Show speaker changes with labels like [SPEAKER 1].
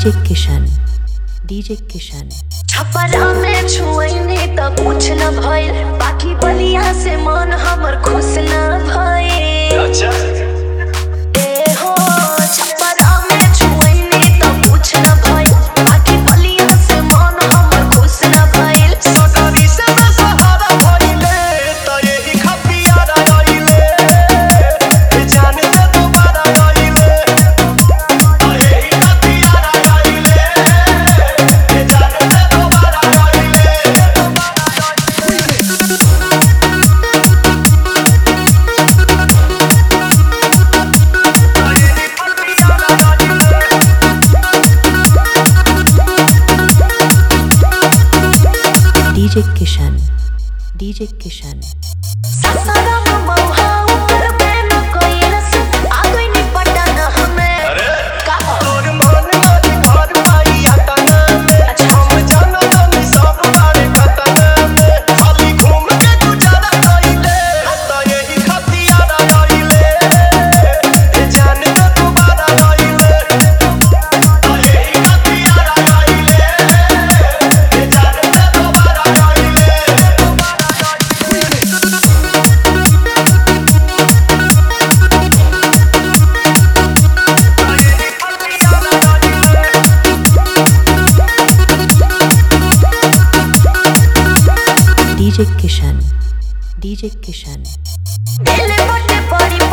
[SPEAKER 1] DJ Kishan. DJ Kishan.
[SPEAKER 2] Chhapra में छुएनी त कुछ न भइल बाकी बलिया से मन हमर खुश न भइल
[SPEAKER 3] अच्छा
[SPEAKER 2] ए हो छपरा में छुएनी त कुछ न भइल बाकी बलिया से मन हमर खुश न भइल
[SPEAKER 3] सगरी से न सहारा भइले त यही खपियारा गइले ए जान से दोबारा गइले त यही खपियारा गइले ए जान से दोबारा गइले त यही खपियारा गइले
[SPEAKER 1] DJ Kishan. DJ Kishan.
[SPEAKER 2] ससुरम मौहा ऊपर प्रेम कइलस आ गइनी पटन हमें
[SPEAKER 3] अरे
[SPEAKER 2] का
[SPEAKER 3] तोर मन करी घर पाई आतना में हम जाना तनी सब बारे कतना में खाली घूम के गुजारा कइले त यही खतियारा गइले ए जान न दोबारा गइले त यही खतियारा गइले ए जान न दोबारा गइले त यही खतियारा गइले
[SPEAKER 1] DJ Kishan. DJ Kishan.
[SPEAKER 2] दिल बटे पड़ी